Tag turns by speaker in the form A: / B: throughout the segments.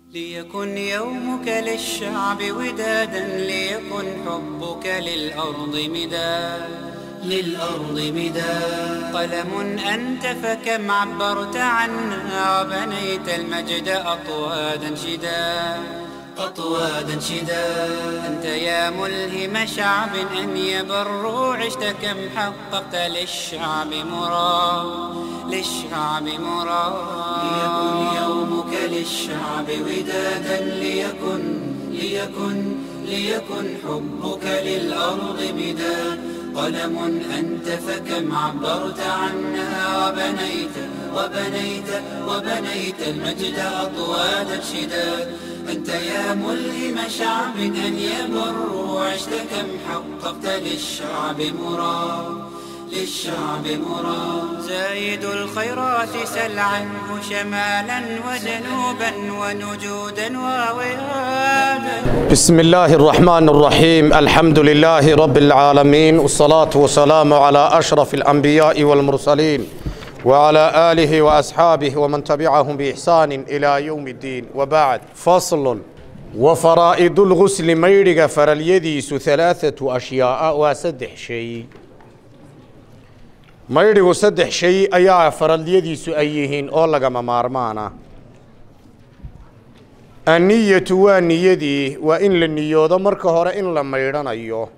A: ليكن يومك للشعب ودادا ليكن حبك للأرض مداد للأرض مداد قلم أنت فكم عبرت عنا وبنيت المجد أطوادا شداد أطوادا شداد أنت يا ملهم شعب أن يبروا عشت كم حققت للشعب مراد للشعب مراد ليكن يومك للشعب ودادا ليكن ليكن ليكن حبك للأرض مداد قلم أنت فكم عبرت عنها وبنيت وبنيت وبنيت المجد أطوادا شداد أنت يا ملهم شعب أن يبر وعشت كم حققت للشعب مراد للشعب مراد زايد الخيرات سل عنه شمالا وجنوبا ونجودا ووئادا
B: بسم الله الرحمن الرحيم الحمد لله رب العالمين والصلاة والسلام على أشرف الأنبياء والمرسلين وعلى آله وأصحابه ومن تبعهم بإحسان إلى يوم الدين وبعد فصل وفرائض الغسل ميرغ فراليديس ثلاثة أشياء وسدح شيء maydhigu saddex shay ayaa faralyadiisu ay yihiin oo lagama maarmaana anniyatu waa niyadii waa in la niyoodo marka hore in la maydhanayo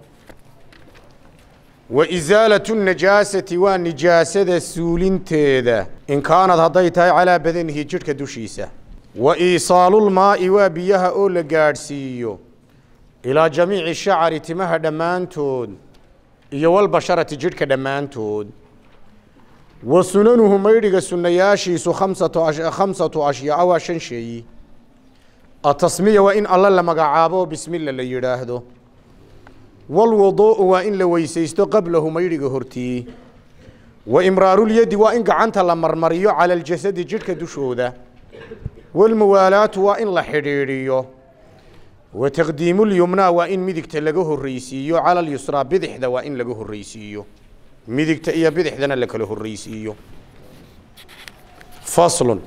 B: wa isaalatu najaasati waa nijaasada suulinteeda in kaanad hadday tahay calaa badanihi jidhka dushiisa wa iisaalulmaa'i waa biyaha oo la gaadhsiiyo ilaa jamiici shacari timaha dhammaantood iyo walbasharati jidhka dhammaantood wa sunanuhu maydhiga sunnayaashiisu khamsatu khamsatu ashyaa waa shan sheeyi atasmiya waa in alla la magacaabo bismilla la yidhaahdo walwuduu'u waa in la weysaysto qablahu maydhiga hortii wa imraarulyadi waa in gacanta la marmariyo cala aljasadi jidhka dushooda walmuwaalaatu waa in la xidhiidhiyo wa taqdiimulyumnaa waa in midigta laga horreysiiyo cala alyusraa bidixda waa in laga horreysiiyo midigta iyo bidixdana la kala horreysiiyo faslun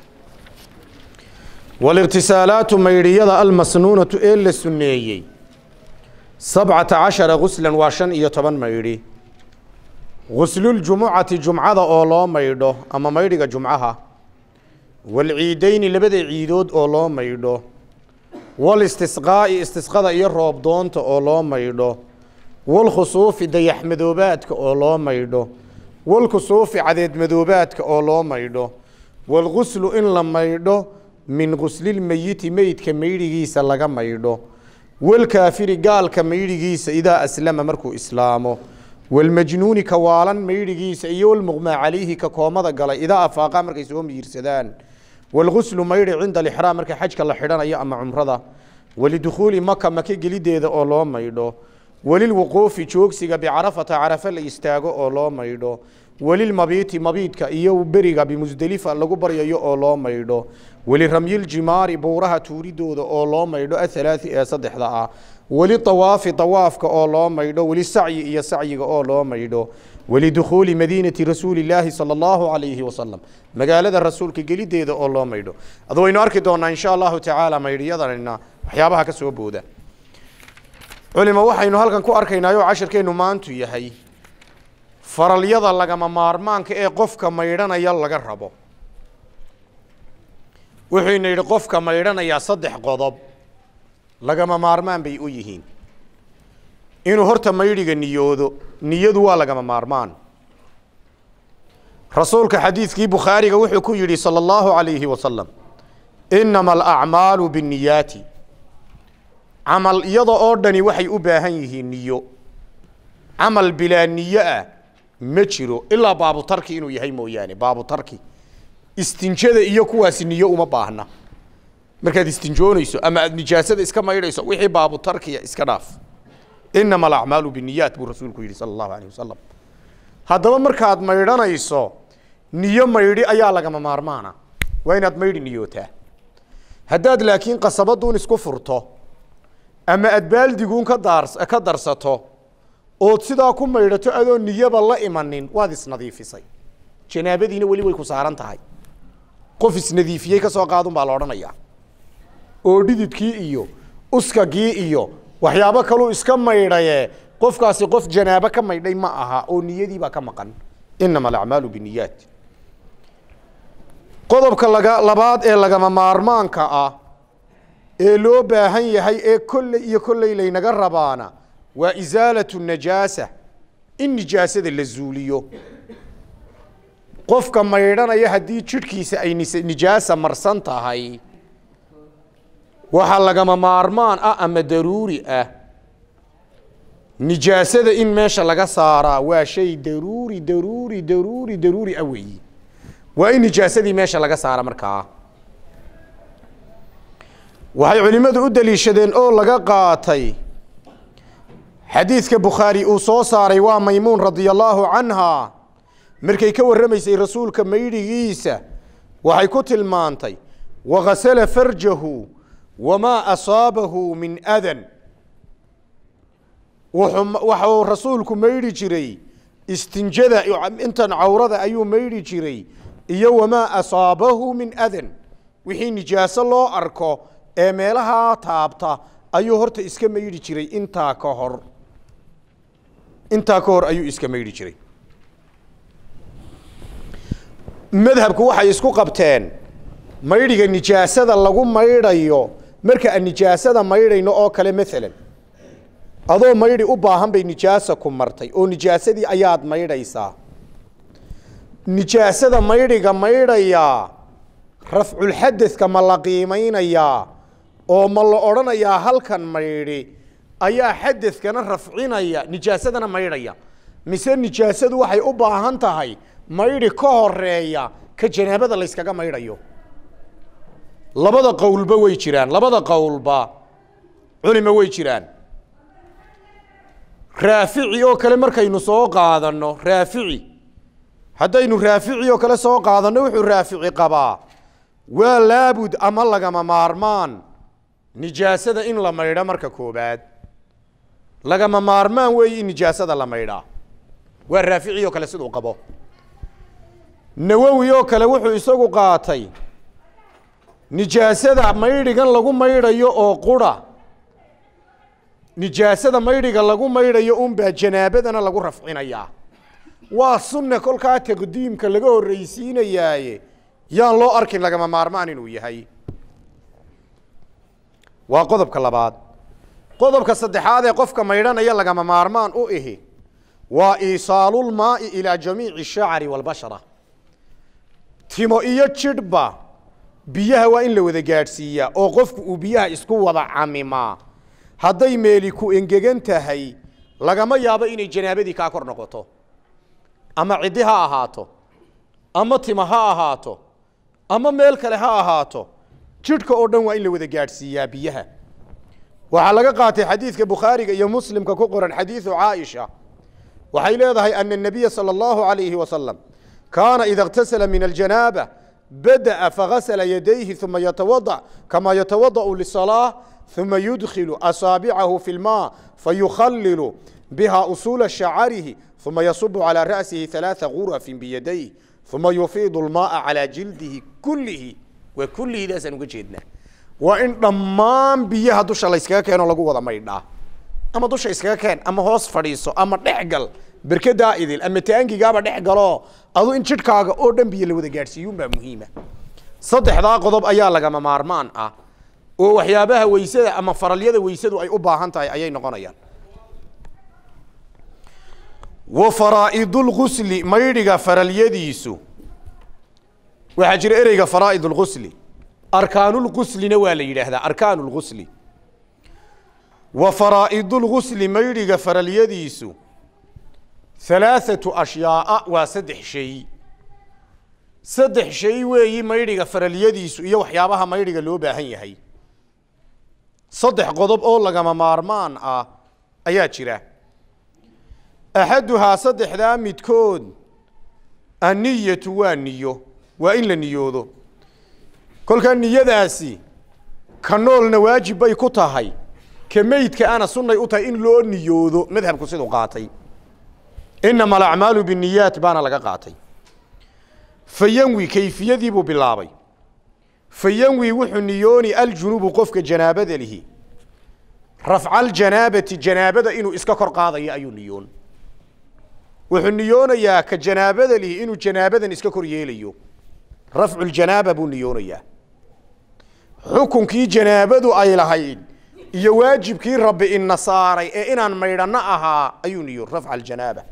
B: waliqtisaalaatu maydhiyada almasnuunatu ee la sunneeyey sabcata cashara guslan waa shan iyo toban maydhi gusluljumucati jumcada oo loo maydho ama maydhiga jumcaha walciideyni labada ciidood oo loo maydho walistisqaa'i istisqada iyo roobdoonta oo loo maydho walkhusuufi dayaxmadoobaadka oo loo maydho walkusuufi cadeedmadoobaadka oo loo maydho walguslu in la maydho min guslilmeyiti meydka maydhigiisa laga maydho walkaafiri gaalka maydhigiisa idaa aslama markuu islaamo walmajnuuni ka waalan maydhigiisa iyo walmuqmaa calayhi ka koomada galay idaa afaaqa markay soo miirsadaan walguslu maydhi cinda alixraam marka xajka la xidhanayo ama cumrada walidukhuuli maka maka gelideeda oo loo maydho walilwuquufi joogsiga bicarafata carafe la istaago oo loo maydho walilmabiiti mabiidka iyo beriga bimusdelifa lagu baryayo oo loo maydho waliramyiljimaari buuraha tuuridooda oo loo maydho athalaati ee saddexda ah walitawaafi dawaafka oo loo maydho walisacyi iyo sacyiga oo loo maydho walidukhuuli madiinati rasuulilaahi sala allahu calayhi wasalam magaalada rasuulka gelideeda oo loo maydho ad waynu arki doonaa insha allahu tacaala maydhiyadanina waxyaabaha ka soo booda culimo waxaynu halkan ku arkaynaa oo cashirkeennu maantu yahay faralyada lagama maarmaanka ee qofka maydhanaya laga rabo wuxuyna yidhi qofka maydhanayaa saddex qodob lagama maarmaan bay u yihiin inuu horta maydhiga niyoodo niyadu waa lagama maarmaan rasuulka xadiidkii bukhaariga wuxuu ku yidhi salى اllahu عalayhi wasalam inama alacmaalu binniyaati camal iyada oo dhani waxay u baahan yihiin niyo camal bilaa niyo ah ma jiro ilaa baabutarki inuu yahay mooyaane baabutarki istinjada iyo kuwaasi niyo uma baahna markaad istinjoonayso ama aad nijaasada iska maydhayso wixii baabutarkiya iska dhaaf inama alacmaalu biniyaat buu rasuulku yidhi sala allahu alayh wasalam haddaba markaad maydhanayso niyo maydhi ayaa lagama maarmaana waa inaad maydhi niyootaa haddaad laakiin qasabaduun isku furto ama aad baaldiguun ka daar ka darsato ood sidaa ku maydhato adoo niyaba la imanin waad isnadiifisay janaabadiina weli way ku saaran tahay qof isnadiifiyey ka soo qaadun baa la odhanayaa oo dhididkii iyo uskagii iyo waxyaabo kaluu iska maydhaye qofkaasi qof janaabo ka maydhay ma aha oo niyadiibaa ka maqan inama alacmaalu biniyaat qodobka laga labaad ee lagama maarmaanka ah ee loo baahan yahay ee kolley iyo kolley laynaga rabaana waa isaalatu najaasa in nijaasada la zuuliyo qofka maydhanaya haddii jidhkiisa ay nis- nijaasa marsan tahay waxaa lagama maarmaan ah ama daruuri ah nijaasada in meesha laga saaraa waa shay daruuri daruuri daruuri daruuri ah weeyi waa in nijaasadii meesha laga saara markaa waxay culimmadu u daliishadeen oo laga qaatay xadiidka bukhaari uu soo saaray waa maymuun radia allaahu canha markay ka warramaysay rasuulka maydhigiisa waxay ku tilmaantay waghasala farjahu wamaa asaabahu min adan wuxuu waxuu rasuulku maydhi jiray istinjada intan cawrada ayuu maydhi jiray iyo wamaa asaabahu min adan wixii nijaaso loo arko ee meelahaa taabta ayuu horta iska maydhi jiray intaa ka hor intaa ka hor ayuu iska maydhi jiray madhabku waxay isku qabteen maydhiga nijaasada lagu maydhayo marka aan nijaasada maydhayno oo kale maalan adoo maydhi u baahan bay nijaasa ku martay oo nijaasadii ayaad maydhaysaa nijaasada maydhiga maydhayaa rafculxadadka ma la qiimaynayaa oo ma la odhanayaa halkan maydhi ayaa xadadkana rafcinaya nijaasadana maydhaya mise nijaasadu waxay u baahan tahay maydhi ka horeeya ka janaabada layskaga maydhayo labada qowlba way jiraan labada qowlba culima way jiraan raafici oo kale markaynu soo qaadanno raafici haddaynu raafici oo kale soo qaadanno wuxuu raafici qabaa waa laabud ama lagama maarmaan nijaasada in la maydho marka koobaad lagama maarmaan weeye in nijaasada la maydhaa waa raafici oo kale siduu qabo nawowi oo kale wuxuu isagu qaatay nijaasada maydhigan lagu maydhayo oo qura nijaasada maydhiga lagu maydhayo unbaa janaabadana lagu rafcinayaa waa sunne kolkaa taqdiimka laga horreysiinayaaye yaan loo arkin lagama maarmaan inuu yahay waa qodobka labaad qodobka saddexaad ee qofka maydhanaya lagama maarmaan u ihi waa iisaalulmaai ilaa jamiici shacri walbashara timo iyo jidhba biyaha waa in la wada gaadhsiiyaa oo qofku uu biyaha isku wada camimaa hadday meeli ku engegan tahay lagama yaabo inay janaabadii kaa kor noqoto ama ciddi ha ahaato ama tima ha ahaato ama meel kale ha ahaato jidhka oo dhan waa in la wada gaadhsiiyaa biyaha waxaa laga qaatay xadiidka bukhaariga iyo muslimka ku qoran xadiidu caaisha waxay leedahay ana الnabiya salى اllahu عalayhi wasalam kaana ida اktasala min aljanaaba badaأa fagasla yadayhi uma yatawadaأ kama yatawadaأ lisalaaة uma yudkilu asaabicahu fi اlma fayukhalilu biha usula shacarihi uma yasubu calى ra'sihi ثalaaثa gurafi biyadayh uma yufiidu اlmaءa calى jildihi kulihi waa kulihidaasaan uga jeednaa waa in dhammaan biyaha dusha layskaga keeno lagu wada maydhaa ama dusha iskaga keen ama hoos fadhiiso ama dhex gal berkadaa idil ama taangigaaba dhex galo adu in jidhkaaga oo dhan biyo la wada gaadhsiiyuunbaa muhiima saddexdaa qodob ayaa lagama maarmaan ah oo waxyaabaha weysada ama faralyada weysadu ay u baahan tahay ayay noqonayaan wa faraa'idulgusli maydhiga faralyadiisu waxaa jira ereyga faraa'id lgusli arkaanulguslina waa la yidhaahdaa arkaanu lgusli wa faraa'idulgusli maydhiga faralyadiisu halaathatu ashyaaa waa saddex shay saddex shay weeyi maydhiga faralyadiisu iyo waxyaabaha maydhiga loo baahan yahay saddex qodob oo lagama maarmaan ah ayaa jira axaduhaa saddexdaa midkood anniyatu waa niyo waa in la niyoodo kolkaa niyadaasi ka noolna waajib bay ku tahay ka meydka ana sunnay u tahay in loo niyoodo madhabku siduu qaatay inama alacmaalu biniyaat baana laga qaatay fayanwi kayfiyadii buu bilaabay fayanwi wuxuu niyooni aljunubu qofka janaabada lihi rafca aljanaabati janaabada inuu iska kor qaadayo ayuu niyoon wuxuu niyoonayaa ka janaabada lihi inuu janaabadan iska kor yeelayo rafcu ljanaaba buu niyoonayaa xukunkii janaabadu ay lahayd iyo waajibkii rabbi ina saaray ee inaan maydhanno ahaa ayuu niyoon rafca aljanaaba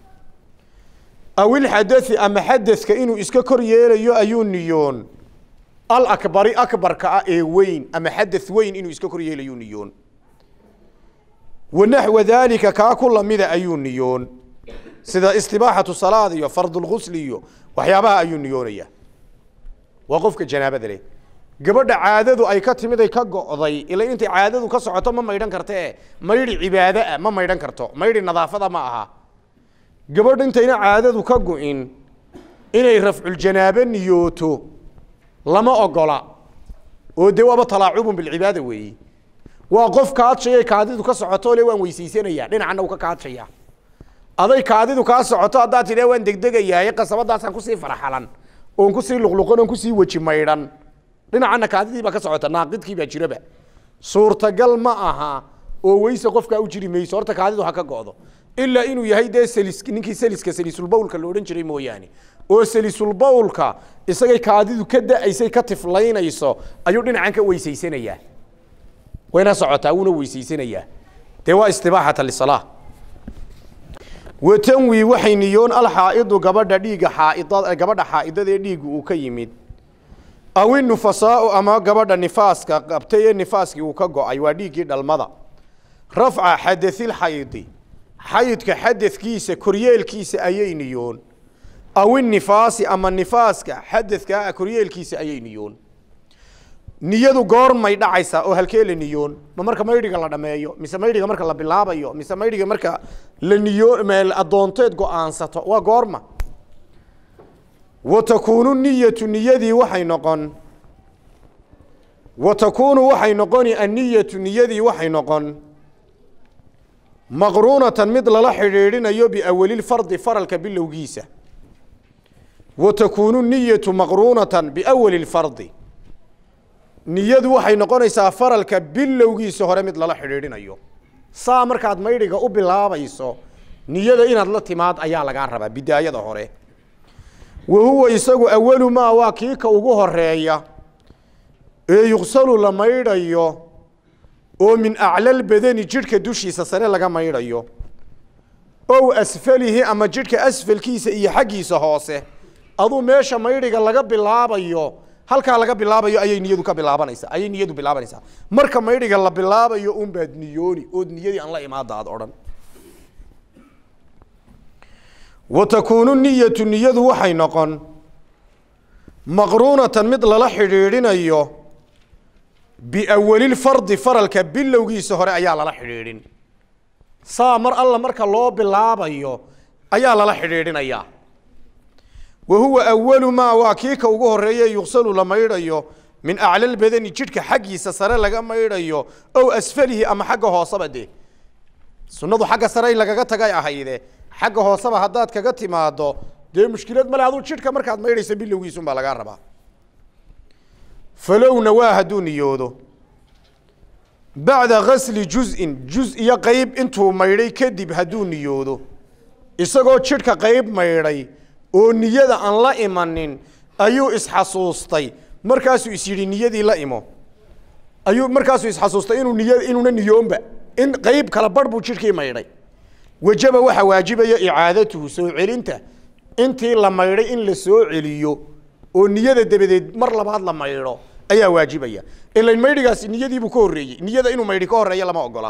B: aw ilxadai ama xadadka inuu iska kor yeelayo ayuu niyoon alakbari akbarka ah ee weyn ama xadath weyn inuu iska kor yeelayuu niyoon wanaxwa daalika kaa ku lamida ayuu niyoon sida istibaaxatu salaad iyo fardulgusli iyo waxyaabaha ayuu niyoonaya waa qofka janaabada leh gabadha caadadu ay ka timid ay ka go'day ila intay caadadu ka socoto ma maydhan kartee maydhi cibaado ah ma maydhan karto maydhi nadaafada ma aha gabadh intayna caadadu ka go'in inay rafculjanaabo niyooto lama ogola oo dee waaba talaacubun bilcibaada weeyi waa qof kaadshaya kaadidu ka socoto le waan weysaysanaya dhinacana uu ka kaadshaya aday kaadidu kaa socoto haddaad tidha waan degdegayahay qasabadaasaan kusii faraxalan oon kusii luqluqan oon kusii weji maydhan dhinacana kaadidii baa ka socota naaqidkii baa jiraba suurtagal ma aha oo weyse qofkaa u jiri mayso horta kaadidu ha ka go'do ilaa inuu yahay dee salis ninkii saliska salisulbawlka la odhan jiray mooyaane oo salisulbawlka isagay kaadidu ka da'aysay ka tiflaynayso ayuu dhinacan ka weysaysanayaa wayna socotaa wuuna weysaysanayaa dee waa istibaaxata lisalaa watanwi waxay niyoon alxaa'idu gabadha dhiigga xaaida gabadha xaa'idadee dhiiggu uu ka yimid aw inufasaau ama gabadha nifaaska qabtay ee nifaaskii uu ka go'ay waa dhiiggii dhalmada rafca xadailxaydi xayidka xadadkiisa koryeelkiisa ayay niyoon aw inifaasi ama nifaaska xadadkaa koryeelkiisa ayay niyoon niyadu goormay dhacaysaa oo halkee la niyoon ma marka maydhiga la dhameeyo mise maydhiga marka la bilaabayo mise maydhiga marka la niyo addoonteed go-aansato waa goorma wa takuunu niyatu niyadii waxay noqon wa takuunu waxay noqoni anniyatu niyadii waxay noqon maqruunatan mid lala xidhiidhinayo biawalilfardi faralka bilowgiisa wa takuunu niyatu maqruunatan biawali lfardi niyadu waxay noqonaysaa faralka bilowgiisa hore mid lala xidhiidhinayo saa markaad maydhiga u bilaabayso niyada inaad la timaad ayaa lagaa rabaa bidaayada hore wa huwa isagu awalu maa waa kii ka ugu horeeya ee yuqsalu la maydhayo oo min aclal badani jidhka dushiisa sare laga maydhayo ow asfalihi ama jidhka asfalkiisa iyo xaggiisa hoose aduu meesha maydhiga laga bilaabayo halkaa laga bilaabayo ayay niyadu ka bilaabanaysaa ayay niyadu bilaabanaysaa marka maydhiga la bilaabayo unbaad niyooni ood niyadii aan la imaada aad odhan wa takuunu niyatu niyadu waxay noqon maqruunatan mid lala xidhiidhinayo biawalilfardi faralka bilowgiisa hore ayaa lala xidhiidhin saa mar alla marka loo bilaabayo ayaa lala xidhiidhinayaa wa huwa awalu maa waa kii ka ugu horeeye yuqsalu la maydhayo min aclal badani jidhka xaggiisa sare laga maydhayo ow asfalihi ama xagga hooseba dee sunnadu xagga sare lagaga tagay ahayde xagga hooseba haddaad kaga timaado dee mushkilad male aduu jidhka markaad maydhaysa bilowgiisunbaa lagaa rabaa falowna waa hadduu niyoodo bacda gasli juz'in juz iyo qeyb intuu maydhay kadib hadduu niyoodo isagoo jidhka qeyb maydhay oo niyada aan la imanin ayuu isxasuustay markaasuu is yidhi niyadii la imo ayuu markaasuu isxasuustay inuu niya inuuna niyoonba in qeyb kala barh buu jidhkii maydhay wajaba waxaa waajibaya icaadatuhu soo celinta intii la maydhay in la soo celiyo oo niyada dabadeed mar labaad la maydho ayaa waajibaya ilan maydhigaasi niyadiibuu ka horreeyey niyada inuu maydhi ka horreeya lama ogola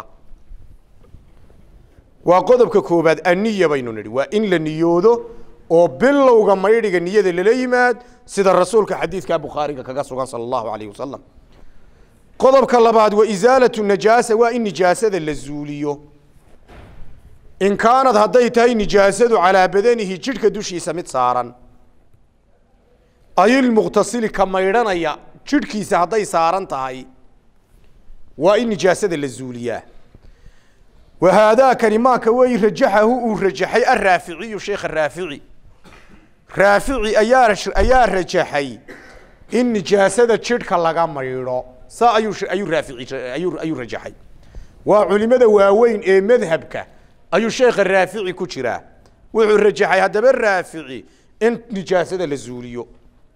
B: waa qodobka koobaad aniya baynu nidhi waa in la niyoodo oo bilowga maydhiga niyada lala yimaad sida rasuulka xadiidka bukhaariga kaga sugan sala allahu alayh wasalam qodobka labaad wa isaalatu najaasa waa in nijaasada la zuuliyo in kaanad hadday tahay nijaasadu calaa badanihi jidhka dushiisa mid saaran ayilmuqtasili ka maydhanaya jidhkiisa hadday saaran tahay waa in nijaasada la zuuliyaa wa haadaakani maaka wey rajaxahu uu rajaxay araaficiyu sheekha raafici raafici ayaa ayaa rajaxay in nijaasada jidhka laga maydho saa ayuu ayuu raafici ayuu ayuu rajaxay waa culimada waaweyn ee madhabka ayuu sheekha raafici ku jiraa wuxuu rajaxay haddaba raafici in nijaasada la zuuliyo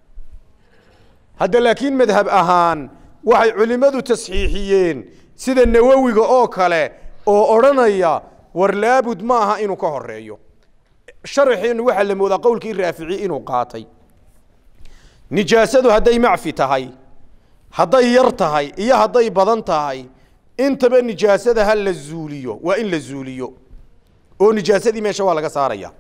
B: hadda laakiin madhab ahaan waxay culimmadu tasxiixiyeen sida nawowiga oo kale oo odhanaya war laabud ma aha inuu ka horeeyo sharaxeennu waxaa la moodaa qowlkii raafici inuu qaatay nijaasadu hadday macfi tahay hadday yar tahay iyo hadday badan tahay intaba nijaasada ha la zuuliyo waa in la zuuliyo oo nijaasadii meesha waa laga saaraya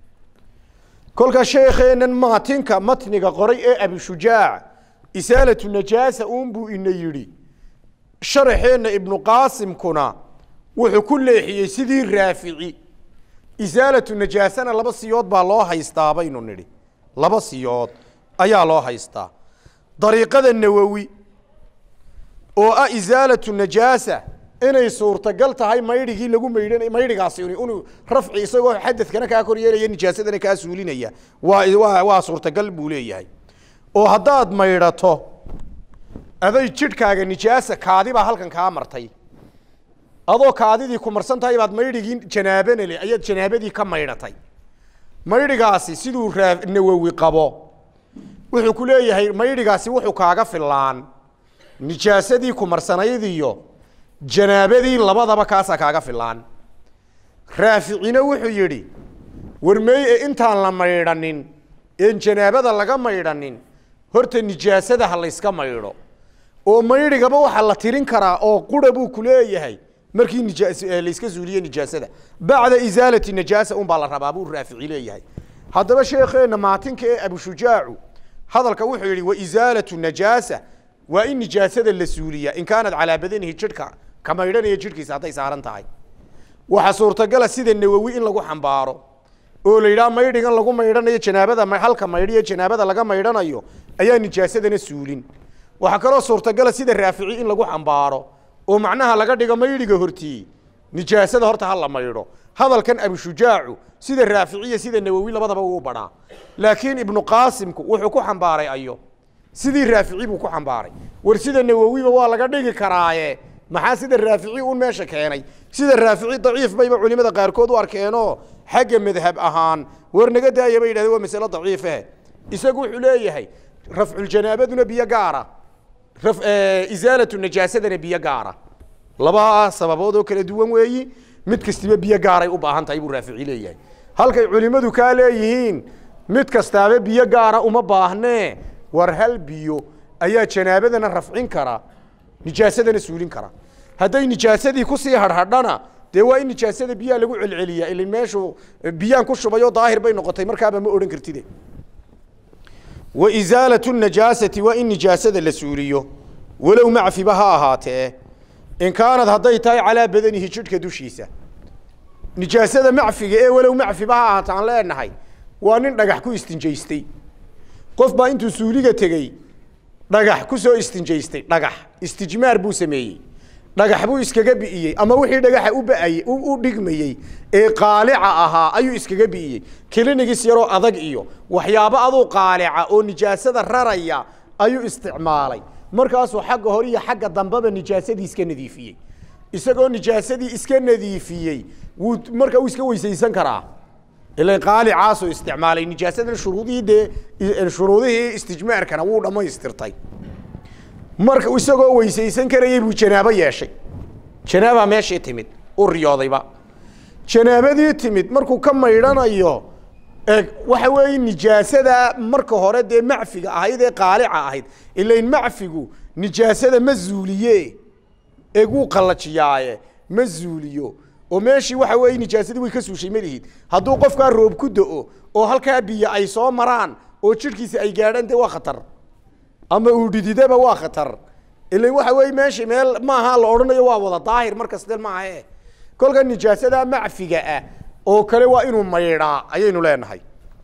B: kolka sheekheennan maatinka matniga qoray ee abishujaac isaalatu najaasa uunbuu ina yidhi sharaxeenna ibnu qaasimkuna wuxuu ku leexiyey sidii raafici isaalatu najaasana laba siyood baa loo haystaa baynu nidhi laba siyood ayaa loo haystaa dariiqada nawowi oo ah isaalatu najaasa inay suurtagal tahay maydhigii lagu maydhanay maydhigaasi inuu rafci isagoo xadadkana kaa kor yeelaya nijaasadana kaa suulinaya waa waa waa suurtagal buu leeyahay oo haddaad maydhato aday jidhkaaga nijaasa kaadi baa halkan kaa martay adoo kaadidii ku marsan tahay baad maydhigii janaabanale ayaad janaabadii ka maydhatay maydhigaasi siduu raa nawowi qabo wuxuu ku leeyahay maydhigaasi wuxuu kaaga filaan nijaasadii ku marsanaydiyo janaabadii labadaba kaasaa kaaga filaan raaficina wuxuu yidhi warmeey ee intaan la maydhanin een janaabada laga maydhanin horta nijaasada ha layska maydho oo maydhigaba waxaa la tirin karaa oo qura buu ku leeyahay markii nijaas layska zuuliye nijaasada bacda isaalati najaasa un baa la rabaa buu raafici leeyahay haddaba sheekheenna maatinka ee abushujaacu hadalka wuxuu yidhi wa isaalatu najaasa waa in nijaasada la suuliya in kaanad calaa badanihi jidhka ka maydhanaya jidhkiisa hadday saaran tahay waxaa suurtagala sida nawowi in lagu xambaaro oo la yidhaha maydhigan lagu maydhanayo janaabada halka maydhiyo janaabada laga maydhanayo ayaa nijaasadana suulin waxaa kaloo suurtagala sida raafici in lagu xambaaro oo macnaha laga dhigo maydhiga hortii nijaasada horta ha la maydho hadalkan abushujaacu sida raaficiya sida nawowi labadaba uu badhaa laakiin ibnu qaasimku wuxuu ku xambaaray ayo sidii raafici buu ku xambaaray war sida nawowiba waa laga dhigi karaaye maxaa sida raafici un meesha keenay sida raafici daciif bayba culimada qaarkood u arkeenoo xagga madhab ahaan war naga daaya bay yidhahdeen waa masale daciife isagu wuxuu leeyahay rafculjanaabaduna biyo gaara isaalatu najaasadana biyo gaara laba sababood oo kala duwan weeyi mid kastiba biyo gaaray u baahan tahay buu raafici leeyahay halkay culimmadu kaa leeyihiin mid kastaaba biyo gaara uma baahnee war hal biyo ayaa janaabadana rafcin kara nijaasadana suulin kara hadday nijaasadii kusii hadhadhana dee waa in nijaasada biyaha lagu celceliyaa ilin meeshu biyaan ku shubayoo daahir bay noqotay markaaba ma odhan kartide wa isaalatu najaasati waa in nijaasada la suuliyo walow macfiba ha ahaatee in kaanad hadday tahay calaa badanihi jidhka dushiisa nijaasada macfiga ee walow macfiba ha ahaata aan leenahay waa nin dhagax ku istinjaystay qof baa intuu suuliga tegey dhagax ku soo istinjaystay dhagax istijmaar buu sameeyey dhagax buu iskaga bi'iyey ama wixii dhagaxa u ba'ayey u dhigmayey ee qaalica ahaa ayuu iskaga bi'iyey kilinigis yaroo adag iyo waxyaabo aduu qaalica oo nijaasada raraya ayuu isticmaalay markaasuu xagga hore iyo xagga dambeba nijaasadii iska nadiifiyey isagoo nijaasadii iska nadiifiyey wuu marka uu iska weysaysan karaa ila qaalicaasuu isticmaalay nijaasadan shuruudihii dee shuruudihii istijmaarkana wuu dhammaystirtay marka isagoo weysaysan karayey buu janaabo yeeshay janaabaa meeshii timid u riyoodayba janaabadii timid markuu ka maydhanayo e waxa weeye nijaasada marka hore dee macfiga ahayd ee qaalica ahayd ilain macfigu nijaasada ma zuuliye ee wuu qallajiyaaye ma zuuliyo oo meeshii waxa weeye nijaasadii way ka suushay malihid hadduu qofkaa roob ku do-o oo halkaa biyo ay soo maraan oo jidhkiisa ay gaadhaan dee waa khatar ama uu dhididaba waa khatar ilan waxa weeye meesha meel maaha la odhanayo waa wada daahir markaste maahae kolka nijaasada macfiga ah oo kale waa inuu maydhaa ayaynu leenahay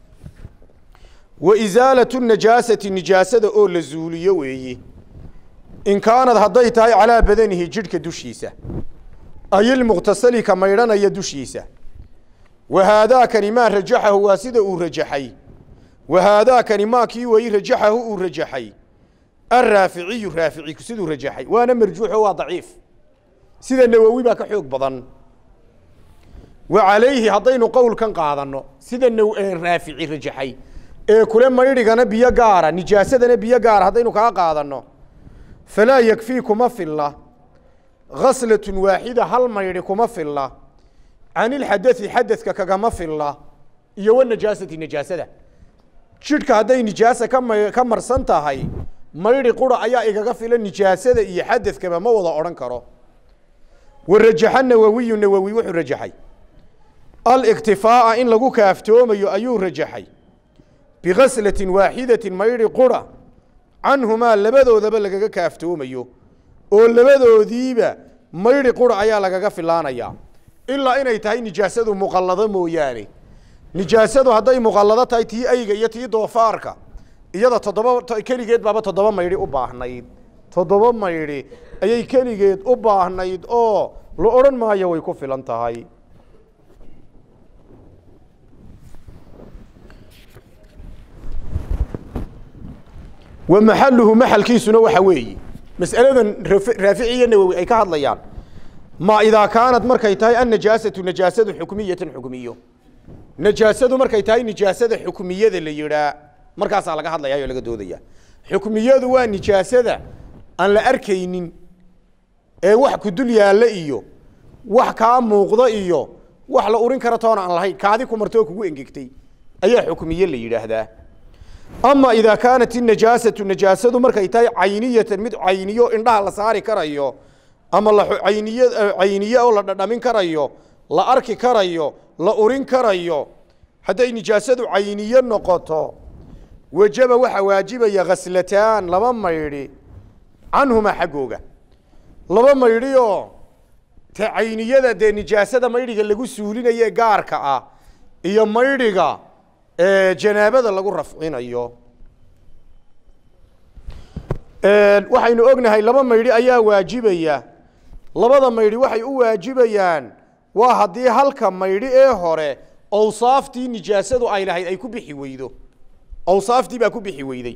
B: wa isaalatu najaasati nijaasada oo la zuuliyo weeye in kaanad hadday tahay calaa badanihi jidhka dushiisa ayilmuqtasali ka maydhanaya dushiisa wa haadaakani maa rajaxahu waa sida uu rajaxay wa haadaakani maa kii weyi rajaxahu uu rajaxay araaficiyu raafici siduu rajaxay waana marjuuxo waa daciif sida nawowi baa ka xoog badan wa calayhi haddaynu qowlkan qaadanno sida naw raafici rajaxay ee kule maydhigana biyo gaara nijaasadana biyo gaara haddaynu kaa qaadanno falaa yakfii kuma filla khaslatun waaxida hal maydhi kuma filla can ilxadai xadadka kagama filla iyo wanajaasati najaasada jidhka hadday nijaasa ka ma ka marsan tahay maydhi qura ayaa igaga filan nijaasada iyo xadadkaba ma wada odhan karo wa rajaxa nawowiyu nawowi wuxuu rajaxay aliktifaa'a in lagu kaaftoomayo ayuu rajaxay bikaslatin waaxidatin maydhi qura canhumaa labadoodaba lagaga kaaftoomayo oo labadoodiiba maydhi qura ayaa lagaga filaanayaa ilaa inay tahay nijaasadu muqallado mooyaane nijaasadu hadday muqallado tahay tii ayga iyo tii doofaarka iyada toddoba keligeed baaba toddoba maydhi u baahnayd toddoba maydhi ayay keligeed u baahnayd oo la odhan maayo way ku filan tahay wa maxaluhu maxalkiisuna waxa weeye mas'aladan raafici iyo nawowi ay ka hadlayaan ma idaa kaanad markay tahay annajaasatu najaasadu xukmiyatan xukmiyo najaasadu markay tahay nijaasada xukmiyada la yidhaa markaasaa laga hadlayaa oo laga doodaya xukmiyadu waa nijaasada aan la arkaynin ee wax ku dul yaalla iyo wax kaa muuqda iyo wax la urin kara toona aan lahayn kaadi ku martoo kugu engegtay ayaa xukmiye la yidhaahdaa ama idaa kaanat inajaasatu najaasadu markay tahay cayniyatan mid cayniyo indhaha la saari karayo ama la cayniy cayniye oo la dhadhamin karayo la arki karayo la urin karayo hadday nijaasadu cayniye noqoto wajaba waxaa waajibaya khaslataan laba maydhi canhumaa xaggooga laba maydhi oo ta cayniyada dee nijaasada maydhiga lagu suulinaye gaarka ah iyo maydhiga janaabada lagu rafcinayo waxaynu ognahay laba maydhi ayaa waajibaya labada maydhi waxay u waajibayaan waa haddii halka maydhi ee hore awsaaftii nijaasadu ay lahayd ay ku bixi weydo awsaaftii baa ku bixi weyday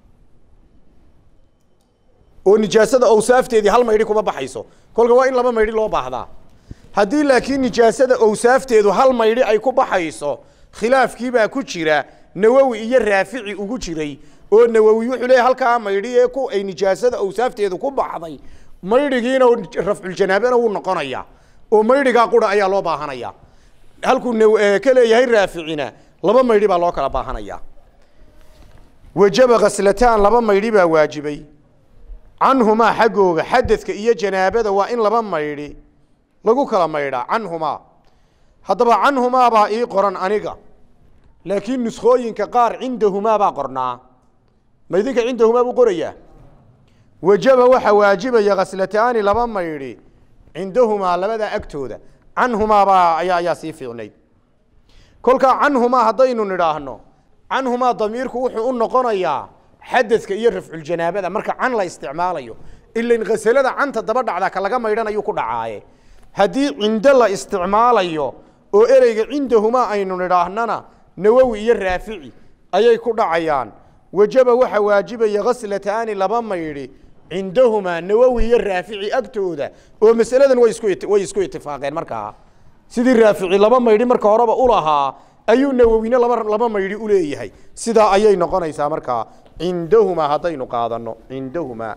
B: oo nijaasada awsaafteedii hal maydhi kuma baxayso kolka waa in laba maydhi loo baahdaa haddii laakiin nijaasada awsaafteedu hal maydhi ay ku baxayso khilaafkiibaa ku jira nawowi iyo raafici ugu jiray oo nawowi wuxuu leeyahy halkaa maydhi ee ku ay nijaasada awsaafteedu ku baxday maydhigiina rafculjanaabena wuu noqonayaa oo maydhigaa qura ayaa loo baahanaya halkuu ka leeyahay raaficina laba maydhi baa loo kala baahanaya wajaba khaslataan laba maydhi baa waajibay canhumaa xaggooga xadadka iyo janaabada waa in laba maydhi lagu kala maydhaa canhumaa haddaba canhumaa baa ii qoran aniga laakiin nuskooyinka qaar cindahumaa baa qornaa ma idinka cindahumaa buu qorayaa wajaba waxaa waajibaya khaslataani laba maydhi cindahumaa labadaa agtooda canhumaa baa ayaa ayaa sii fiicnayd kolkaa canhumaa haddaynu nidhaahno canhumaa damiirku wuxuu u noqonayaa xadadka iyo rafculjanaabada marka can la isticmaalayo ilan khasalada canta daba dhacda ka laga maydhanayuu ku dhacaaye haddii cindo la isticmaalayo oo ereyga cindahumaa aynu nidhaahnana nawowi iyo raafici ayay ku dhacayaan wajaba waxaa waajibaya khaslataani laba maydhi cindahumaa nawowi iyo raafici agtooda oo masaladan way isku way isku itifaaqeen markaa sidii raafici laba maydhi marka horeba ulahaa ayuu nawowina laba laba maydhi uleeyahay sidaa ayay noqonaysaa markaa cindahumaa haddaynu qaadano cindahumaa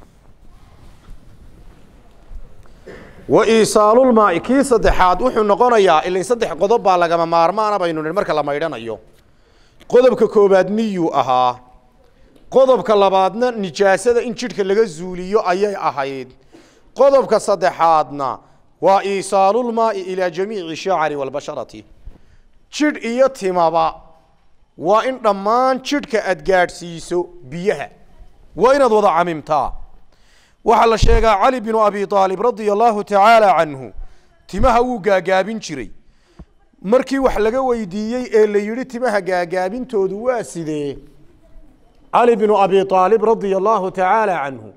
B: wa iisaalulmaai kii saddexaad wuxuu noqonayaa ilin saddex qodob baa lagama maarmaana baynu nihi marka la maydhanayo qodobka koobaad niyuu ahaa qodobka labaadna nijaasada in jidhka laga zuuliyo ayay ahayd qodobka saddexaadna waa iisaalulmaai ilaa jamiici shacari walbasharati jidh iyo timaba waa in dhammaan jidhka aad gaadhsiiso biyaha waa inaad wada camimtaa waxaa la sheegaa cali binu abi aalib radia allahu tacaala canhu timaha wuu gaagaabin jiray markii wax laga weydiiyey ee la yidhi timaha gaagaabintoodu waa sidee cali binu abi aalib radia allahu tacaala canhu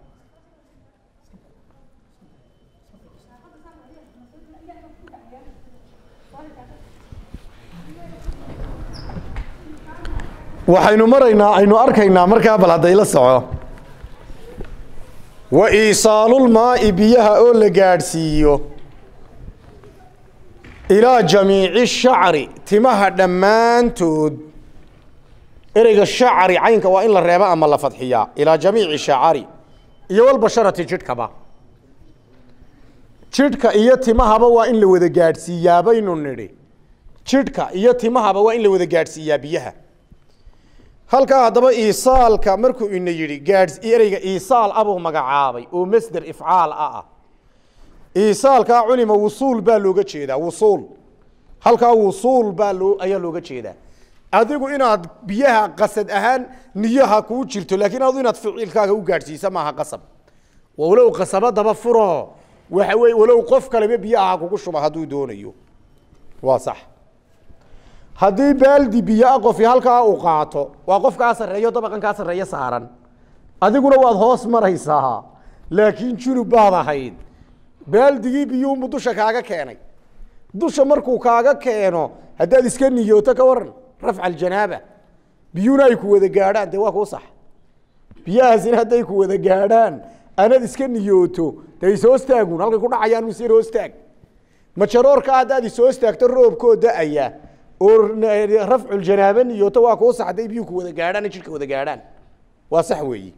B: waxaynu maraynaa aynu arkaynaa markaa bal hadday la soco wa iisaalulmaa'i biyaha oo la gaadhsiiyo ilaa jamiici shacri timaha dhammaantood ereyga shacri caynka waa in la reeba ama la fadxiyaa ilaa jamiici shacari iyo walbasharati jidhkaba jidhka iyo timahaba waa in la wada gaadhsiiyaa baynu nidhi jidhka iyo timahaba waa in la wada gaadhsiiyaa biyaha halkaa haddaba iisaalka markuu ina yidhi gaadhs ereyga iisaal abuu magacaabay oo masder ifcaal ah ah iisaalkaa culima wusuul baa looga jeedaa wusuul halkaa wusuul baa loo ayaa looga jeedaa adigu inaad biyaha qasad ahaan niyaha kuu jirto laakiin adu inaad ficilkaaga u gaadhsiisa maaha qasab walow qasabadaba furo waxa weye walow qof kaleba biyaha kugu shuba hadduu doonayo waa sax haddii baaldi biyoa qofi halkaa uu qaato waa qof kaa sarreeyo dabaqan kaa sarreeyo saaran adiguna waad hoos maraysaa laakiin junub baad ahayd baaldigii biyuunbu dusha kaaga keenay dusha markuu kaaga keeno haddaad iska niyooto ka waran rafca aljanaaba biyuuna ay ku wada gaadhaan dee waa kuu sax biyahaasina hadday ku wada gaadhaan anad iska niyooto dee ishoostaagun halkay ku dhacayaan mise hoostaag majaroorka haddaad ishoostaagto roobkoo da-aya oo rafculjanaaba niyooto waa kuu sax hadday biyuhu ku wada gaadhaan jidhka wada gaadhaan waa sax weeyi